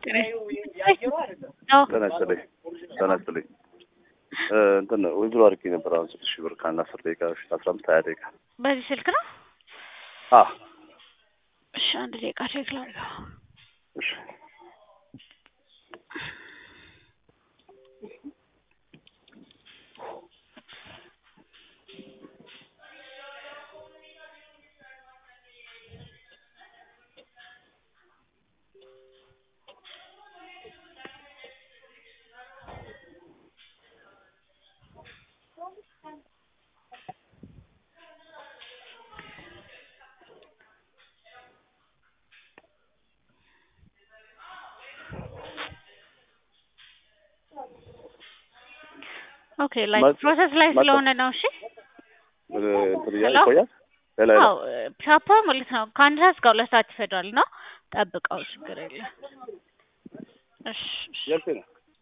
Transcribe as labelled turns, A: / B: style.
A: ጤና ይስጥልኝ ጤና ይስጥልኝ እንትን ዊዝድሮ አድርጌ ነበር አሁን ስድስት ሺህ ብር ከአንድ አስር ደቂቃ በፊት አስራ አምስት ሀያ ደቂቃ
B: በዚህ ስልክ ነው?
A: አ
B: እሺ አንድ ደቂቃ ቼክ ላድርገው።
A: እሺ
B: ኦኬ ላይ
A: መጥ-
B: ፕሮሰስ ላይ
A: መጥ-
B: ስለሆነ ነው። እሺ
A: እንትን እያለ
B: ሄሎ?
A: ይቆያል ሌላ ሌላ
B: አዎ ቻፓ ማለት ነው ከአንድ ሰዓት እስከ ሁለት ሰዓት ይፈጃል እና ጠብቀው ችግር የለም። እሺ እሺ።
A: ያልኩኝ ነው